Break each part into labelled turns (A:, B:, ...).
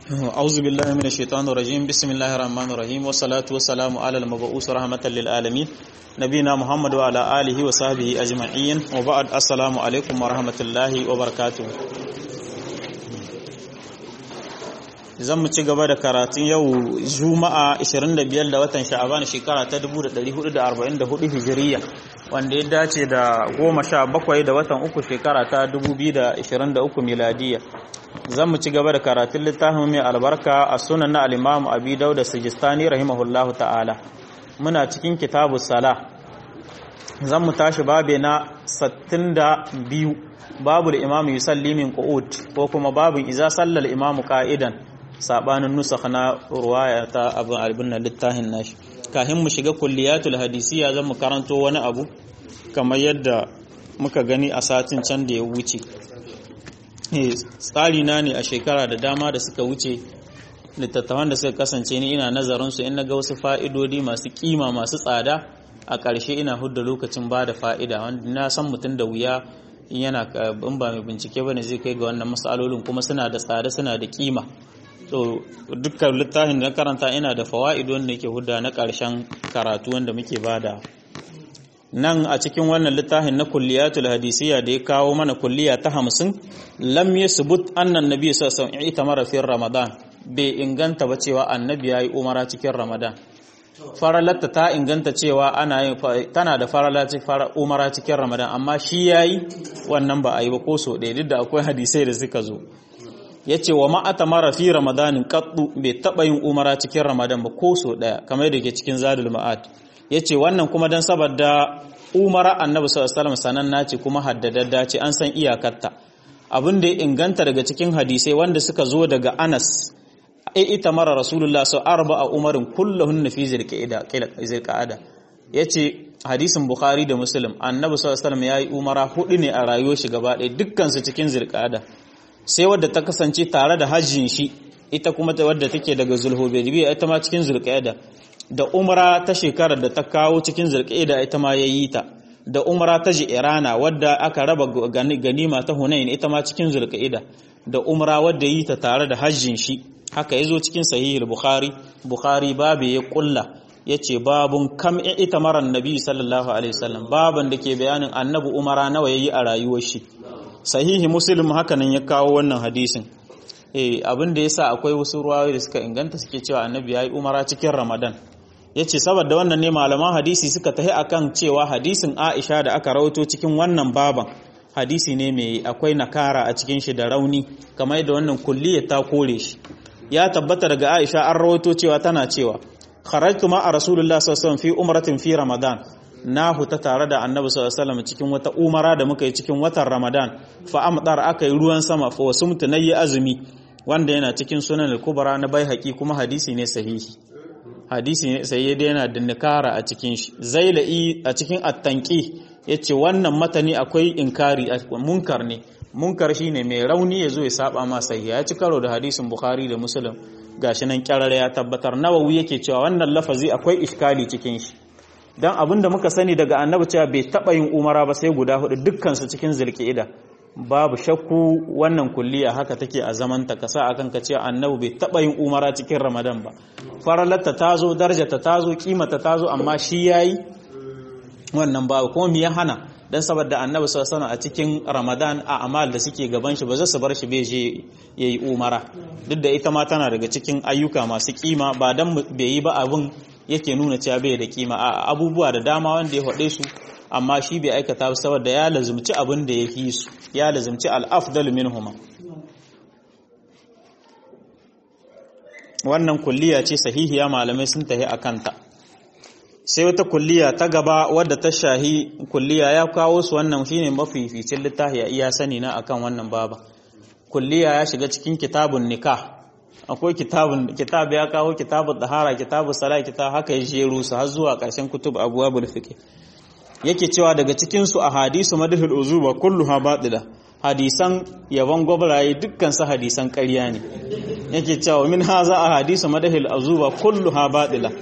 A: أعوذ بالله من الشيطان الرجيم بسم الله الرحمن الرحيم والصلاة والسلام على المبعوث رحمة للعالمين نبينا محمد وعلى آله وصحبه أجمعين وبعد السلام عليكم ورحمة الله وبركاته zan mu ci gaba da karatun yau juma'a 25 da watan sha'aban shekara ta 1444 hijiriya wanda ya dace da 17 da watan uku shekara ta 2023 miladiya zan mu ci gaba da karatun littafin mai albarka a sunan na alimamu abi dauda sijistani rahimahullahu ta'ala muna cikin kitabu sala zan mu tashi babe na 62 babu da imamu yusalli min qu'ud ko kuma babin iza sallal imamu qa'idan sabanin nusakh na ruwaya ta abin albin littafin nashi kafin mu shiga kulliyatul hadisiya zan mu karanto wani abu kamar yadda muka gani a satin can da ya wuce tsari na ne a shekara da dama da suka wuce littattafan da suka kasance ni ina nazarin su in na ga wasu fa'idodi masu kima masu tsada a ƙarshe ina hudda lokacin ba da fa'ida wanda na san mutum da wuya yana in ba mai bincike bane zai kai ga wannan matsalolin kuma suna da tsada suna da kima so dukkan littafin da karanta ina da fawaid wanda yake hudda na ƙarshen karatu wanda muke bada nan a cikin wannan littafin na kulliyatul hadisiya da ya kawo mana kulliya ta hamsin lam yasbut annan nabi sallallahu alaihi wasallam itamara fi ramadan bai inganta ba cewa annabi yayi umara cikin ramadan faralatta ta inganta cewa ana yin tana da faralaci umara cikin ramadan amma shi yayi wannan ba a yi ba ko so ɗaya duk da akwai hadisai da suka zo ya ce wa ma'ata mara fi ramadanin kaddu bai taɓa yin umara cikin ramadan ba ko so ɗaya kamar da ke cikin zadul ma'ad ya ce wannan kuma don saboda umara annabi sallallahu sananna ce kuma haddadadda ce an san iyakarta abin da ya inganta daga cikin hadisai wanda suka zo daga anas ai ita mara rasulullah sau arba a umarin kullahun na fi zirka'ada ya ce hadisin bukhari da muslim annabi sallallahu ya yi umara hudu ne a rayuwar shi gaba ɗaya dukkansu cikin zirka'ada sai wadda ta kasance tare da hajjin shi ita kuma wadda take daga zulhubaibiya ita ma cikin zulqa'ida da umra ta shekarar da ta kawo cikin zulqa'ida ita ma yayi ta da umra ta irana wadda aka raba ganima ta hunain ita ma cikin zulqa'ida da umra wadda yi ta tare da hajjin shi haka yazo cikin sahih bukhari bukhari babu ya kulla yace babun kam ita maran nabi sallallahu alaihi wasallam baban da ke bayanin annabi umara nawa yayi a rayuwar shi sahihi muslim hakanan ya kawo wannan hadisin eh abin da yasa akwai wasu ruwayoyi da suka inganta suke cewa annabi yayi umara cikin ramadan yace saboda wannan ne malaman hadisi suka tahi akan cewa hadisin aisha da aka rawaito cikin wannan baban hadisi ne mai akwai nakara a cikin shi da rauni kamar yadda wannan kulliyar ta kore shi ya tabbata daga aisha an rawaito cewa tana cewa kharajtu ma a rasulullah sallallahu alaihi wasallam fi umratin fi ramadan na huta tare da annabi sallallahu alaihi cikin wata umara da muka yi cikin watan ramadan fa amdar aka yi ruwan sama fa wasu mutunayi azumi wanda yana cikin sunan al-kubra na baihaqi kuma hadisi ne sahihi hadisi ne sai dai yana da nikara a cikin shi zailai a cikin at-tanqi yace wannan matani akwai inkari munkar ne munkar shine mai rauni yazo ya saba ma sahihi ya ci karo da hadisin bukhari da muslim gashi nan kyarare ya tabbatar nawawi yake cewa wannan lafazi akwai iskali cikin shi dan abinda muka sani daga annabi cewa bai taba yin umara ba sai guda hudu dukkan su cikin zulqa'ida babu shakku wannan kulliya haka take a zaman ta kasa akan ka cewa annabi bai taba yin umara cikin ramadan ba faralatta tazo darajarta tazo kimata tazo amma shi yayi wannan babu kuma me ya hana dan saboda annabi sallallahu alaihi a cikin ramadan a amal da suke gaban shi ba za su bar shi bai je yayi umara duk da ita ma tana daga cikin ayyuka masu kima ba dan bai yi ba abun yake nuna cewa bai da kima a abubuwa da dama wanda ya faɗe su amma shi bai aikata saboda ya lazumci abin da ya fi su ya lazumci al-afdal minhuma wannan kulliya ce sahihiya malamai sun tahi a kanta sai wata kulliya ta gaba wadda ta shahi kulliya ya kawo su wannan shine mafificin littafi a iya sani na akan wannan baba kulliya ya shiga cikin kitabun nikah akwai kitabun kitab ya kawo kitabun dahara kitabun sala kitab haka ya jeru su har zuwa ƙarshen kutub abwabul fiqh yake cewa daga cikin su ahadisu madhul uzuba kulluha batila hadisan yaban gwabraye dukkan su hadisan ƙarya ne yake cewa min haza ahadisu madhul uzuba kulluha batila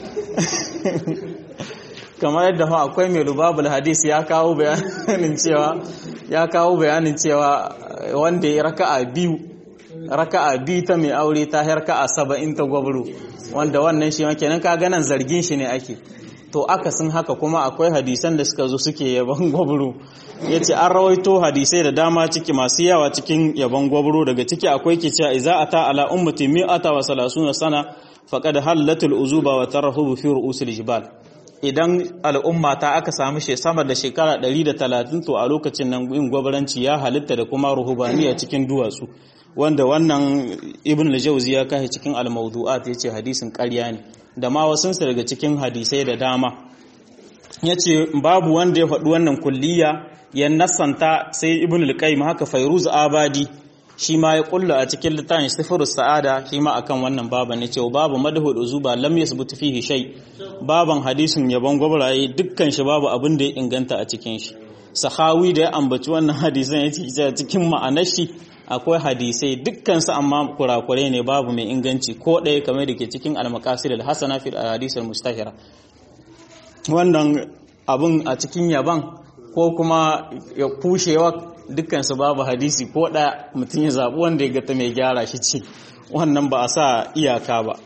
A: kamar yadda fa akwai mai rubabul hadisi ya kawo bayanin cewa ya kawo bayanin cewa wanda ya raka'a biyu raka'a bi ta mai aure ta raka'a saba'in ta gwabro wanda wannan shi kenan ka ganan zargin shi ne ake to aka sun haka kuma akwai hadisan da suka zo suke yaban gwabro ya ce an rawaito hadisai da dama ciki masu yawa cikin yaban gwabro daga ciki akwai ke cewa iza ata ala ummati mi'ata wa salasuna sana faqad hallatul uzuba wa tarahubu fi ru'usil jibal idan al'umma ta aka samu shi sama da shekara 130 to a lokacin nan yin gwabaranci ya halitta da kuma ruhubaniya cikin duwatsu wanda wannan ibn al-jawzi ya kai cikin al-mawdu'at yace hadisin ƙarya ne da ma wasunsa daga cikin hadisai da dama yace babu wanda ya faɗi wannan kulliya ya nasanta sai ibn al-qayyim haka fairuz abadi shi ma ya kulla a cikin littafin sifirus sa'ada shi ma akan wannan baban ne cewa babu madhul uzuba lam yasbut fihi shay baban hadisin yabon gwabraye dukkan shi babu abin da ya inganta a cikin shi sahawi da ya ambaci wannan hadisan ya ce cikin ma'anar shi akwai hadisai dukkan su amma kurakure ne babu mai inganci ko ɗaya kamar da ke cikin al-maqasid al-hasana fi al-hadis al-mustahira wannan abun a cikin yaban ko kuma ya kushewa dukkansu babu hadisi ko ɗaya mutum ya zaɓi wanda ya gata mai gyara shi ce wannan ba a sa iyaka ba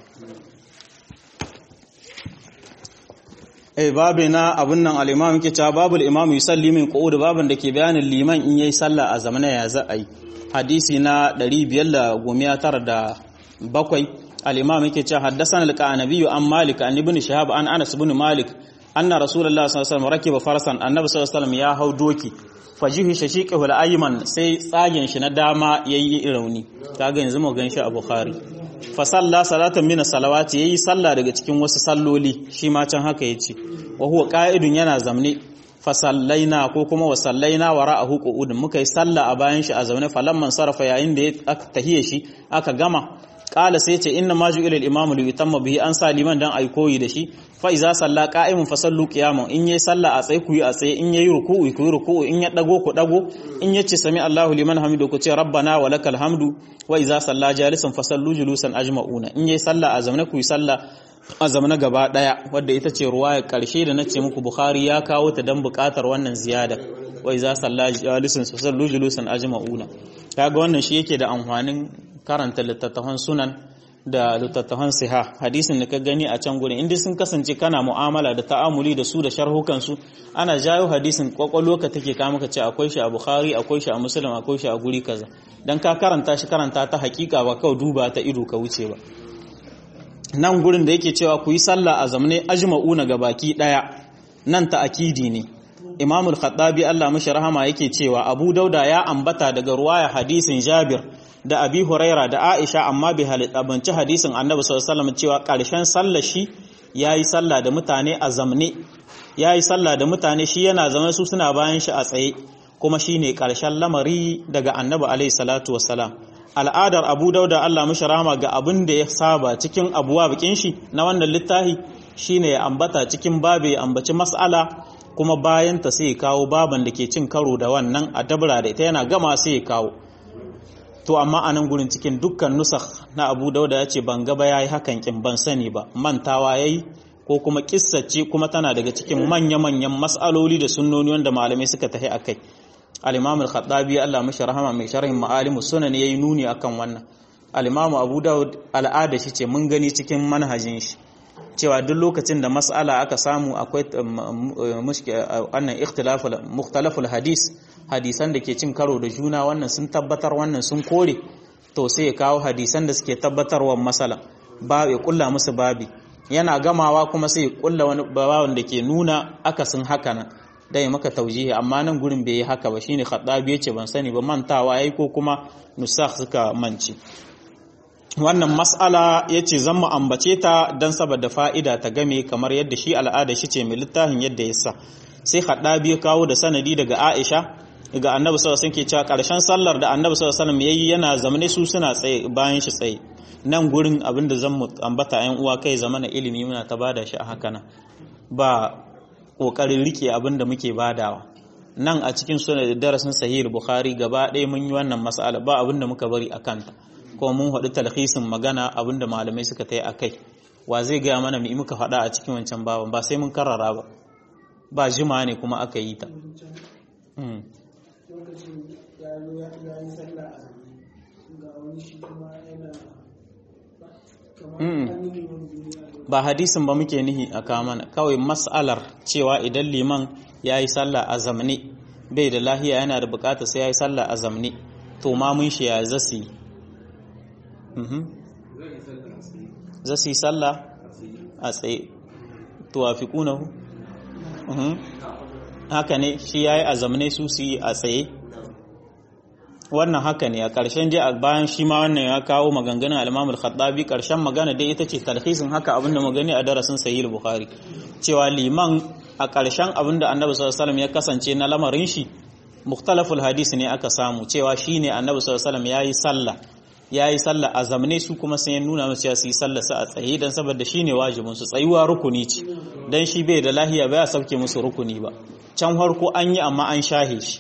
A: eh babu na abun nan al-imam yake cewa babu al-imam yusalli min qu'ud babun da ke bayanin liman in yayi sallah a zamana ya za a yi hadisi na 597 al-imam yake cewa haddathana al-qanabi an malik an ibn shahab an anas ibn malik anna rasulullahi sallallahu alaihi wasallam rakiba farsan annabi sallallahu alaihi wasallam ya hau doki fajihi shashiqahu al-ayman sai tsagen shi na dama yayi rauni kaga yanzu mu ganshi a bukhari fa salla salatan min salawati yayi salla daga cikin wasu salloli shi ma can haka yace wa huwa qa'idun yana zamne fa sallaina ko kuma wa sallaina wara'ahu qu'udun muka yi salla a bayan shi a zaune falamman sarafa yayin da aka tahiye shi aka gama qala sai ce inna ma ju'ila al-imam li yutamma bihi an sa liman dan ai koyi da shi fa iza salla qa'imun fa sallu qiyaman in yayi salla a tsaye ku yi a tsaye in yayi ruku'u ku yi ruku'u in ya dago ku dago in yace sami Allahu liman hamidu ku ce rabbana wa lakal hamdu wa iza salla jalisan fa sallu julusan ajma'una in yayi salla a zamana ku yi salla a zamana gaba daya wadda ita ce ruwaya karshe da nace muku Bukhari ya kawo ta dan bukatar wannan ziyada wa iza salla jalisan fa sallu julusan ajma'una kaga wannan shi yake da amfanin karanta littattafan sunan da littattafan siha hadisin da ka gani a can gurin inda sun kasance kana mu'amala da ta'amuli da su da sharhukan su ana jayo hadisin kwakwalwa ka take ka maka ce akwai shi a bukhari akwai shi a muslim akwai shi a guri kaza dan ka karanta shi karanta ta hakika ba kawai duba ta ido ka wuce ba nan gurin da yake cewa ku yi sallah a zamne ajma'una ga baki daya nan ta akidi ne Imam al-Khattabi Allah mashi rahama yake cewa Abu Dauda ya ambata daga ruwaya hadisin Jabir da Abi Huraira da Aisha amma bai halittabanci hadisin Annabi sallallahu alaihi wasallam cewa ƙarshen sallar shi yayi sallah da mutane a zamne yayi sallah da mutane shi yana zama su suna bayan shi a tsaye kuma shine ƙarshen lamari daga Annabi alaihi salatu wassalam al'adar Abu Dauda Allah mashi rahama ga abin da ya saba cikin abuwa bikin shi na wannan littafi shine ya ambata cikin babe ya ambaci mas'ala kuma bayan ta sai ya kawo baban da ke cin karo da wannan a dabra da ita yana gama sai ya kawo to amma a nan gurin cikin dukkan nusakh na abu dauda ya ce ban gaba ya yi hakan kin ban sani ba mantawa ya yi ko kuma kissace kuma tana daga cikin manya-manyan mas'aloli da sunnoni wanda malamai suka tahi a kai al-imam al-khattabi Allah mashi rahama mai sharhin ma'alimu sunan yayi nuni akan wannan al-imam abu daud al'ada shi ce mun gani cikin manhajin shi cewa duk lokacin da mas'ala aka samu akwai wannan ikhtilaful mukhtalaful hadis hadisan da ke cin karo da juna wannan sun tabbatar wannan sun kore to sai ya kawo hadisan da suke tabbatarwa masala ba ya kulla musu babi yana gamawa kuma sai ya kulla wani babawon da ke nuna akasin haka nan dai maka taujihi amma nan gurin bai yi haka ba shine khaddabi yace ban sani ba mantawa yayi ko kuma nusakh suka manci wannan mas'ala ya ce zan mu ambace ta don saboda fa'ida ta game kamar yadda shi al'ada shi ce mai littafin yadda ya sa sai haɗabi ya kawo da sanadi daga aisha daga annabi sallallahu alaihi ke cewa ƙarshen sallar da annabi sallallahu alaihi yayi yana zamane su suna tsaye bayan shi tsaye nan gurin abin da zan mu ambata ƴan uwa kai zamana ilimi muna ta bada shi a haka nan ba ƙoƙarin rike abin da muke badawa nan a cikin sunan da darasin sahih bukhari gaba ɗaya mun yi wannan mas'ala ba abin da muka bari a kanta ko mun haɗu talhisin magana abinda malamai suka ta yi a kai wa zai gaya mana mai muka faɗa a cikin wancan baban ba sai mun karara ba ba jima ne kuma aka yi ta ba hadisin ba muke nihi a kamana kawai mas'alar cewa idan liman ya yi sallah a zamne bai da lahiya yana da bukata sai ya yi sallah a zamne to ma mun shi ya zasu yi zasu yi sallah a tsaye to wa fi kunahu haka ne shi ya yi a zamne su su yi a tsaye wannan haka ne a ƙarshen dai a bayan shi ma wannan ya kawo maganganun al-Imam al-Khattabi ƙarshen magana dai ita ce talhisin haka abinda mu gani a darasin Sahih Bukhari cewa liman a ƙarshen abinda Annabi sallallahu alaihi wasallam ya kasance na lamarin shi mukhtalaful hadis ne aka samu cewa shine Annabi sallallahu alaihi wasallam yayi sallah yayi sallah a zamne su kuma sai ya nuna musu cewa su yi sallah su a tsaye dan saboda shine wajibin su tsayuwa rukuni ce dan shi bai da lahiya ba ya sauke musu rukuni ba can farko an yi amma an shahe shi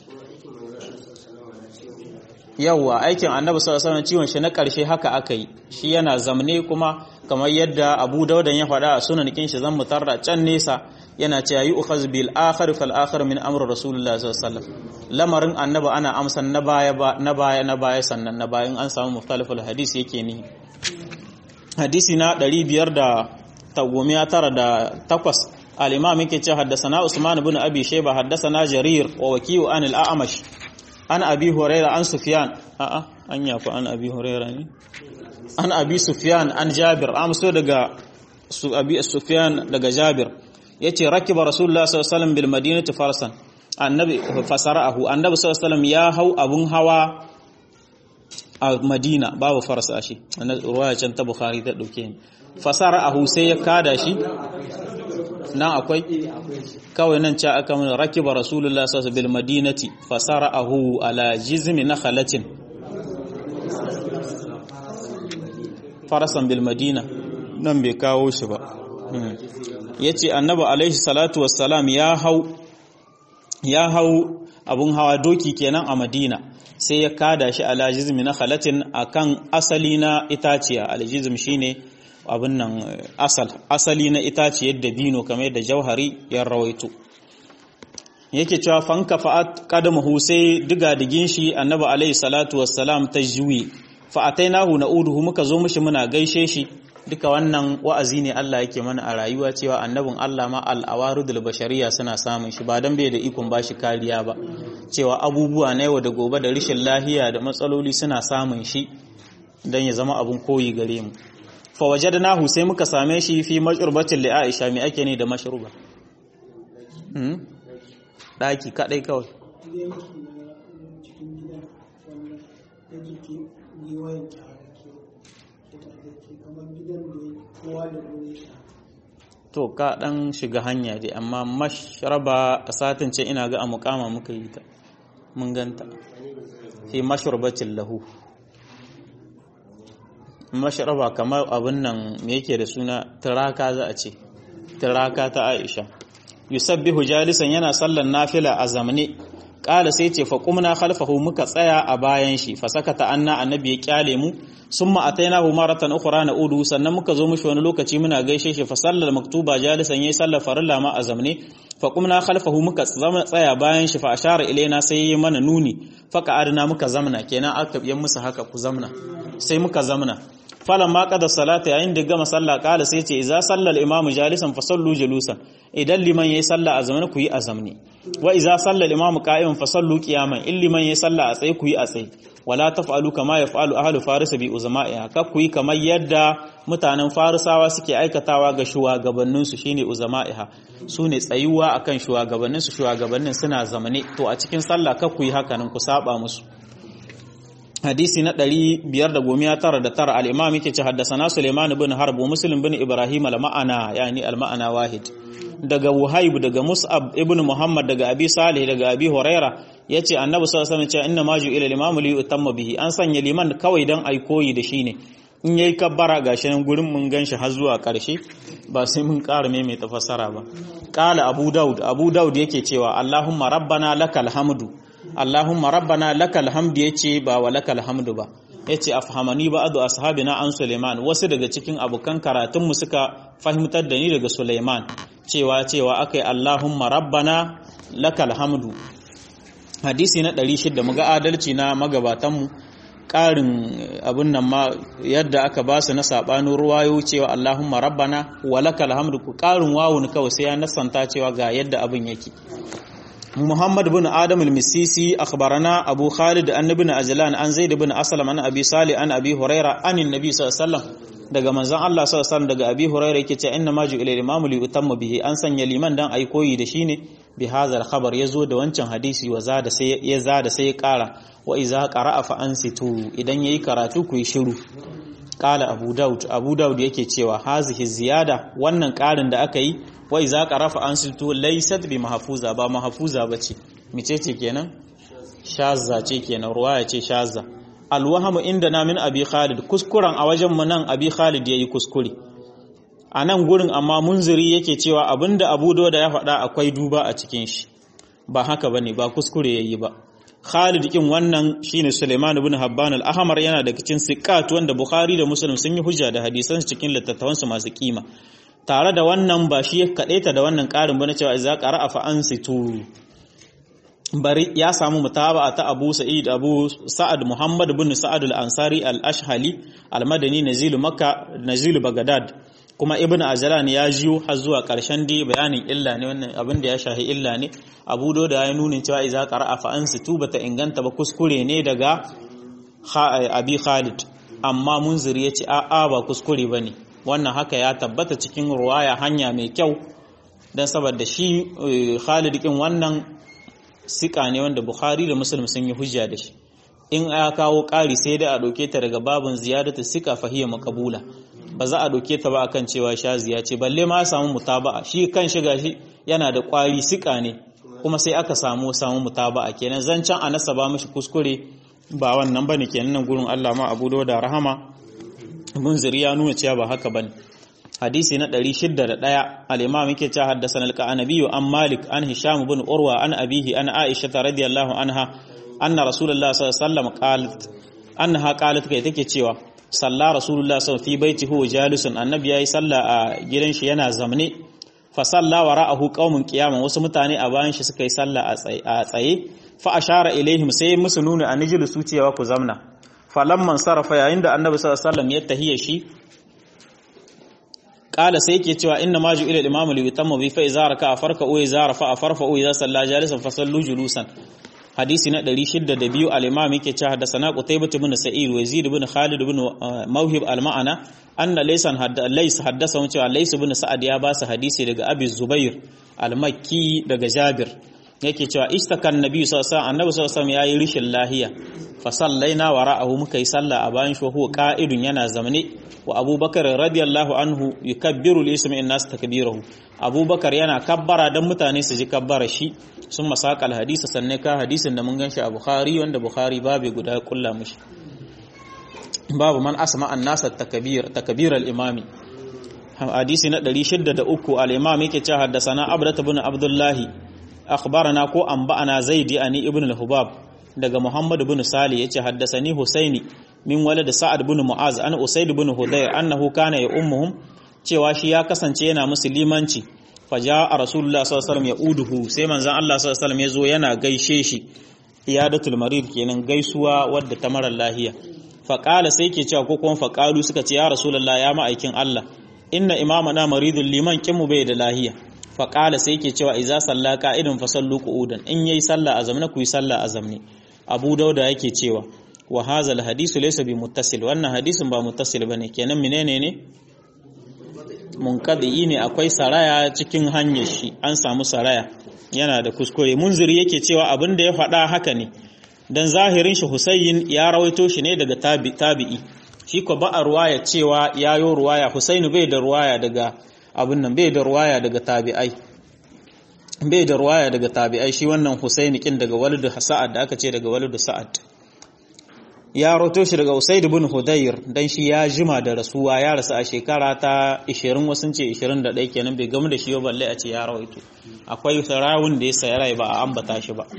A: yawwa aikin annabi sallallahu alaihi ciwon shi na karshe haka aka yi shi yana zamne kuma kamar yadda Abu Dawudan ya faɗa a sunan kin shi zan mutarra can nesa yana cewa yi ukhaz bil akhir fal akhir min amr rasulullah sallallahu alaihi wasallam lamarin annabi ana amsan na baya na baya na baya sannan na bayan an samu mukhtaliful hadisi yake ni hadisi na 598 al-imam yake cewa haddathana Usman ibn Abi Shayba haddathana Jarir wa waki'u an al-A'mash an abi huraira an sufyan a'a an yafi an abi huraira ne an abi sufyan an jabir amso daga su abi sufyan daga jabir yace rakiba rasulullah sallallahu alaihi wasallam bil madinati farsan annabi fasarahu annabi sallallahu alaihi wasallam ya hau abun hawa a madina babu farsa shi ruwaya can ta bukhari ta dauke ni fasarahu sai ya kada shi nan akwai kawai nan ca aka mun rakiba rasulullah sallallahu alaihi bil madinati fasara'ahu ala jizmi nakhalatin farasan bil madina nan bai kawo shi ba yace annabi alaihi salatu wassalam ya hau ya hau abun hawa doki kenan a madina sai ya kada shi ala jizmi nakhalatin akan asali na itaciya al jizm shine abin nan asal asali na itaciyar dabino kamar da jauhari ya rawaito yake cewa fanka fa'at qadamahu sai diga digin shi annabi alaihi salatu wassalam ta juyi fa atainahu na'uduhu muka zo mishi muna gaishe shi duka wannan wa'azi ne Allah yake mana a rayuwa cewa annabin Allah ma al-awaridul bashariya suna samun shi ba dan bai da ikon bashi kariya ba cewa abubuwa na yau da gobe da rishin lahiya da matsaloli suna samun shi dan ya zama abun koyi gare mu fa wajadnahu sai muka same shi fi mashrubatin li Aisha me ake ne da mashruba hmm daki kadai kawai to ka dan shiga hanya dai amma mashraba a satin ce ina ga a mukama muka yi ta mun ganta fi mashrubatin lahu masharaba kamar abin nan me yake da suna turaka za a ce turaka ta Aisha yusabbihu jalisan yana sallan nafila a zamne kala sai ce fa qumna khalfahu muka tsaya a bayan shi fa sakata anna annabi ya kyale mu summa atainahu maratan ukhra na udu sannan muka zo mishi wani lokaci muna gaishe shi fa sallal maktuba jalisan yayi sallar farilla ma a zamne fa qumna khalfahu muka tsaya bayan shi fa ashara ilaina sai yayi mana nuni fa qa'adna muka zamna kenan aka biyan musu haka ku zamna sai muka zamna falan ma kada salata yayin da gama sallah kala sai ce idza sallal imamu jalisan fa sallu julusan idan liman yayi sallah a zamani ku yi a zamani wa idza sallal imamu qa'iman fa sallu qiyaman in liman yayi sallah a tsaye ku yi a tsaye wala taf'alu kama yaf'alu ahlu faris bi uzama'iha ka ku yi kamar yadda mutanen farisawa suke aikatawa ga shugabannin su shine uzama'iha sune tsayuwa akan shugabannin su shugabannin suna zamane to a cikin sallah ka ku yi haka nan ku saba musu hadisi na 599 al-imam yake ce haddathana Sulaiman ibn Harb wa Muslim ibn Ibrahim al-ma'ana yani al-ma'ana wahid daga Wuhaib daga Mus'ab ibn Muhammad daga Abi Salih daga Abi Huraira yace Annabi sallallahu alaihi wasallam inna maju ila al-imam li yutamma bihi an sanya liman kawai dan ai koyi da shi ne in yayi kabbara gashi nan gurin mun ganshi har zuwa karshe ba sai mun ƙara mai tafassara ba qala Abu Daud Abu Daud yake cewa Allahumma rabbana lakal hamdu Allahumma rabbana lakal hamdu yace ba wa lakal hamdu ba yace afhamani ba'du ashabina an Sulaiman wasu daga cikin abokan karatun mu suka fahimtar da ni daga Sulaiman cewa cewa akai Allahumma rabbana lakal hamdu hadisi na 600 muga adalci na magabatan mu ƙarin abin nan ma yadda aka ba su na sabanin ruwayo cewa Allahumma rabbana walakal hamdu ku ƙarin wawun kawai sai ya nasanta cewa ga yadda abin yake محمد بن آدم المسيسي أخبرنا أبو خالد أن ابن أجلان أن زيد بن أسلم أن أبي صالح أن أبي هريرة أن النبي صلى الله عليه وسلم daga manzon Allah sallallahu alaihi wasallam daga Abi Hurairah yake cewa inna maju ila imamu li utamma bihi an sanya liman dan ai koyi da shine bi hadhal khabar yazo da wancan hadisi wa zada sai ya zada sai ya kara wa iza qara'a fa ansitu idan yayi karatu ku yi shiru qala Abu Daud Abu Daud yake cewa hazihi ziyada wannan karin da aka yi wai za ka rafa an silto laisat bi mahafuza ba mahafuza ba ce mice ce kenan shazza ce kenan ruwaya ce shazza alwahamu inda na min abi khalid kuskuren a wajen mu nan abi khalid yayi kuskure a nan gurin amma munziri yake cewa abinda abu da ya faɗa akwai duba a cikin shi ba haka bane ba kuskure yayi ba Khalid kin wannan shine Suleiman ibn Habban al-Ahmar yana daga cikin siqat wanda Bukhari da Muslim sun yi hujja da hadisan cikin littattafansu masu kima tare da wannan ba shi ya kaɗaita da wannan ƙarin ba na cewa za ƙara a fa'ansitu bari ya samu mutaba ta abu sa'id abu sa'ad muhammad bin sa'ad al-ansari al-ashhali al-madani nazilu makka nazilu bagadad kuma ibn ajlan ya jiyo har zuwa ƙarshen dai bayanin illa ne wannan abin da ya shahi illa ne abu da ya nuna cewa idza qara'a fa ansitu bata inganta ba kuskure ne daga abi khalid amma munziri ya ce a'a ba kuskure bane wannan haka ya tabbata cikin ruwaya hanya mai kyau don saboda shi Khalid kin wannan sika ne wanda Bukhari da Muslim sun yi hujja da shi in ya kawo ƙari sai dai a ɗauke ta daga babin ziyadatu sika fahiyya makabula ba za a ɗauke ta ba akan cewa shaziya ce balle ma samu mutaba'a shi kan shiga shi yana da ƙwari sika ne kuma sai aka samu samu mutaba'a kenan zancen a nasaba mishi kuskure ba wannan bane kenan nan gurin Allah ma Abu da rahama munziri ya nuna cewa ba haka bane hadisi na 601 al-imam yake cewa haddathana al-qanabi an malik an hisham ibn urwa an abihi an aisha radiyallahu anha anna rasulullah sallallahu alaihi wasallam qalat annaha qalat kai take cewa salla rasulullah sallallahu fi baitihi wa jalisun annabi yayi salla a gidan shi yana zamne fa salla wara'ahu qaumun qiyaman wasu mutane a bayan shi suka yi salla a tsaye fa ashara ilaihim sai musu nuna an su cewa ku zamna falamman sarrafa yayin da annabi sallallahu alaihi wasallam ya tahiya shi kala sai yake cewa inna ma ju ila al-imam li yutamma bi fa idza raka farka u idza rafa farfa u idza salla jalisan fa sallu julusan hadisi na 602 al-imam yake cewa hadathana qutaybah ibn sa'id wa yazid ibn khalid ibn mawhib al-ma'ana anna laysan lays haddasa cewa lays ibn sa'ad ya ba su hadisi daga abi zubair al-makki daga jabir yake cewa istakan nabi sallallahu alaihi wasallam annabi sallallahu alaihi wasallam yayi rishin lahiya fa sallaina wara'ahu muka yi sallah a bayan shi huwa qa'idun yana zamane wa abubakar radiyallahu anhu yukabbiru li-ismi in-nas takbirahu abubakar yana kabbara dan mutane su ji kabbara shi sun masaka al-hadisi sanne ka hadisin da mun ganshi a bukhari wanda bukhari babu guda kulla mushi babu man asma an-nas at-takbir takbir al-imami hadisi na 603 al-imam yake cewa haddathana abdat ibn abdullahi akhbarana ko anba'ana zaidi ani ibn al-hubab daga muhammad ibn sali yace haddasani husaini min walad sa'ad ibn mu'az an usaid ibn hudayr annahu kana ya ummuhum cewa shi ya kasance yana musulmanci faja'a rasulullah sallallahu alaihi wasallam ya uduhu sai manzon Allah sallallahu alaihi wasallam yazo yana gaishe shi iyadatul marid kenan gaisuwa wadda ta mara lahiya faqala sai ke cewa ko kuma faqalu suka ce ya rasulullah ya ma'aikin Allah inna imamana maridul liman kinmu bai da lahiya faƙala sai ke cewa iza salla ka'idin fa sallu qu'udan in yayi sallah a zamne ku yi sallah a zamne abu dauda yake cewa wa hazal hadisu laysa bi muttasil wannan hadisin ba muttasil bane kenan menene ne munqadi ne akwai saraya cikin hanyar shi an samu saraya yana da kuskure munziri yake cewa abin da ya faɗa haka ne dan zahirin shi Husayn ya rawaito shi ne daga tabi'i shi ko ba a ruwaya cewa yayo ruwaya Husainu bai da ruwaya daga abin nan bai da ruwaya daga tabi'ai bai da ruwaya daga tabi'ai shi wannan Husaini kin daga walidu Sa'ad da aka ce daga walidu Sa'ad ya roto shi daga Usaid ibn Hudayr dan shi ya jima da rasuwa ya rasu a shekara ta 20 wasun ce 21 kenan bai gamu da shi ba balle a ce ya rawaito akwai sarawun da ya saya rai ba a ambata shi ba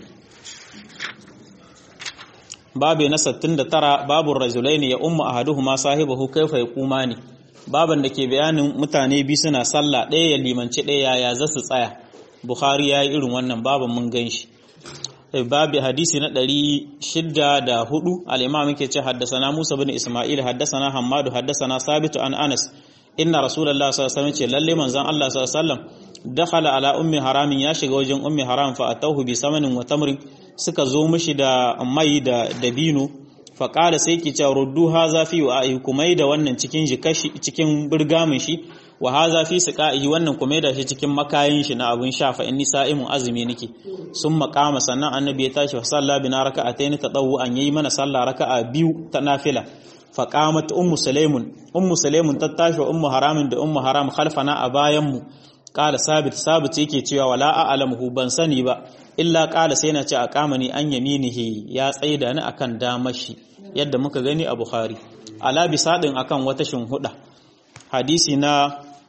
A: babu na 69 babu rajulaini ya umma ahaduhuma sahibahu kaifa yaqumani baban da ke bayanin mutane bi suna sallah ɗaya ya limanci ɗaya ya za su tsaya bukhari ya yi irin wannan baban mun gan shi babu hadisi na 604 al-imam yake ce haddasana Musa bin Isma'il haddasana Hammadu haddasana Sabitu an Anas inna Rasulullah sallallahu alaihi wasallam ce lalle manzon Allah sallallahu alaihi wasallam dakhala ala ummi haramin ya shiga wajen ummi haram fa atahu bi samanin wa tamrin suka zo mishi da mai da dabino fa qala sai ki ce ruddu haza fi wa kumai da wannan cikin jikashi cikin burgamin shi wa haza fi siqa'ihi wannan kuma da shi cikin makayin shi na abun sha fa inni sa'imun azumi nake sun makama sannan annabi ya tashi fa salla bina raka'atayn tadawu an yayi mana sallah raka'a biyu ta nafila fa qamat ummu sulaimun ummu sulaimun ta tashi wa ummu haramin da ummu haram khalfana a bayan mu qala sabit sabit yake cewa wala a'lamuhu ban sani ba illa qala sai na ce a kamani an yaminihi ya tsaida ni akan damashi yadda muka gani a bukhari ala bisadin akan wata shinhuda hadisi na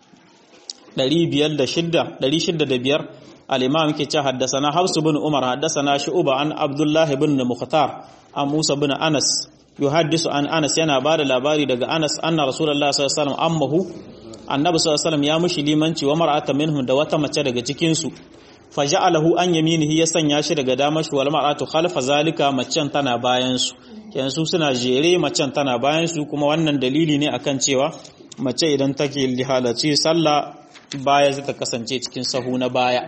A: 505 al-imam yake ce haddasana Hafs bin Umar haddasana Shu'ba an Abdullah ibn Mukhtar an Musa bin Anas yuhaddisu an Anas yana bada labari daga Anas anna Rasulullah sallallahu alaihi wasallam ammahu annabi sallallahu alaihi wasallam ya mushi limanci wa mar'ata minhum da wata mace daga cikin su faja'alahu an yaminihi ya sanya shi daga damar shi wal mar'atu khalfa zalika macen tana bayan su kenan su suna jere macen tana bayan su kuma wannan dalili ne akan cewa mace idan take halarci sallah baya zai ta kasance cikin sahu na baya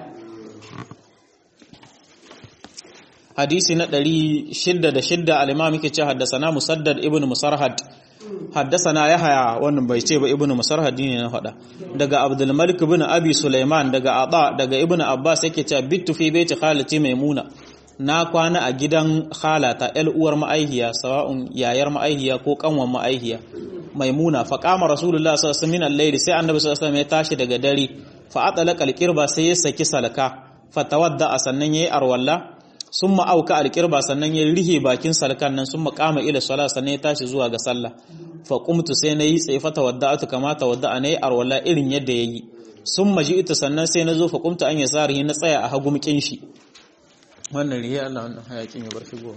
A: hadisi na 606 al-imam yake ce haddasana musaddad ibn musarhad haddasana yahya wannan bai ce ba ibn musarhad ne na faɗa daga abdul malik ibn abi sulaiman daga aba daga ibn abbas yake ce bittu fi baiti khalati maimuna na kwana a gidan khalata el uwar ma'aihiya sawa'un yayar ma'aihiya ko kanwan ma'aihiya maimuna fa qama rasulullah sallallahu alaihi wasallam al-layl sai annabi sallallahu alaihi wasallam ya tashi daga dare fa atlaqa al-qirba sai ya saki salaka fa tawadda sannan yayi arwalla summa auka al-qirba sannan ya rihe bakin salkan nan summa qama ila salat sannan ya tashi zuwa ga sallah fa qumtu sai nayi tsaye fa tawadda'atu kama tawadda'a nayi arwalla irin yadda yayi summa ji'tu sannan sai nazo fa qumtu an yasarihi na tsaya a hagumkin shi wannan riya Allah wannan hayakin ya bar shigo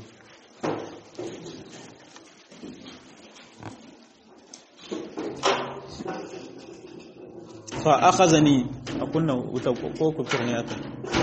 A: fa akhazani a kunna wuta ko kufur ne aka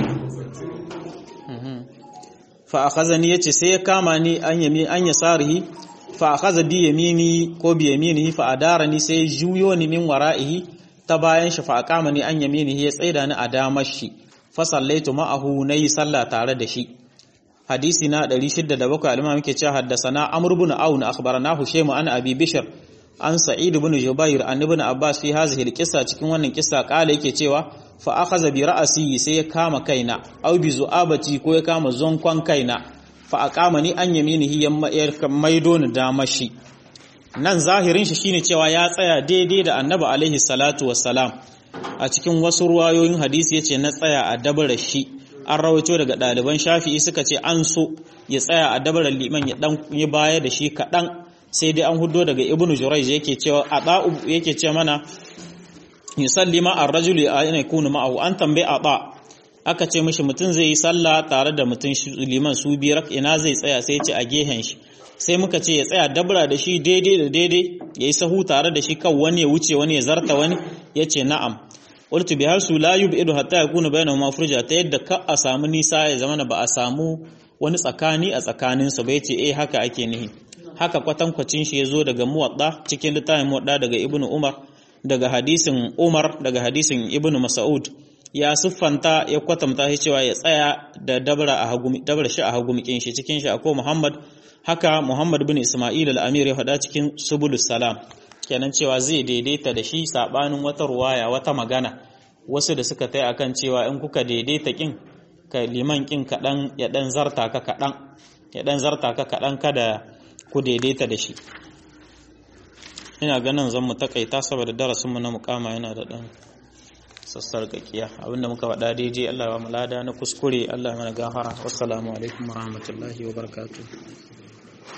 A: fa akhazani yace sai ya kama ni an yami an yasarihi fa akhaza bi yamini ko bi yaminihi fa adarani sai juyo ni min wara'ihi ta bayan shi fa aqama ni an yaminihi ya tsaida ni a damar shi fa sallaitu ma'ahu nayi sallah tare da shi hadisi na 607 al-imam yake cewa haddathana amr ibn aun akhbaranahu shayma an abi bishr an sa'id ibn jubair an ibn abbas fi hadhihi al-qissa cikin wannan kissa kala yake cewa fa akhadha bi ra'si sai ya kama kaina aw bi zu'abati ko ya kama zonkon kaina fa aqama ni an yaminihi ya maido ni damashi nan zahirin shi shine cewa ya tsaya daidai da annabi alaihi salatu wassalam a cikin wasu ruwayoyin hadisi yace na tsaya a dabara shi an rawaito daga ɗaliban shafi'i suka ce an so ya tsaya a dabarar liman ya dan yi baya da shi kaɗan sai dai an hudo daga ibnu jurayj yake cewa ata yake ce mana yusalli ma ar-rajuli ayna yakunu ma'ahu an tambaye ata aka ce mishi mutum zai yi sallah tare da mutum liman su biyar ina zai tsaya sai ya ce a gehen shi sai muka ce ya tsaya dabra da shi daidai da daidai yayi sahu tare da shi kan wani ya wuce wani ya zarta wani yace na'am qultu bi hasu la yub'idu hatta yakunu bainahuma furja ta yadda ka a samu nisa ya zama ba a samu wani tsakani a tsakanin su ba yace eh haka ake nihi haka kwatankwacin shi yazo daga muwadda cikin littafin muwadda daga ibnu umar daga hadisin umar daga hadisin ibnu mas'ud ya siffanta ya kwatanta shi cewa ya tsaya da dabra a hagumi dabra shi a hagumikin shi cikin shi akwai muhammad haka muhammad bin isma'il al-amir ya faɗa cikin subulus salam kenan cewa zai daidaita da shi sabanin wata ruwaya wata magana wasu da suka tai akan cewa in kuka daidaita kin ka liman kin kadan ya dan zarta ka kadan ya dan zarta ka kadan kada ku daidaita da shi ina ganin zan mu takaita saboda darasin mu na mukama yana da dan sassarƙaƙiya abinda muka faɗa daidai Allah ya mu lada na kuskure Allah ya mana gafara wassalamu alaikum warahmatullahi wabarakatuh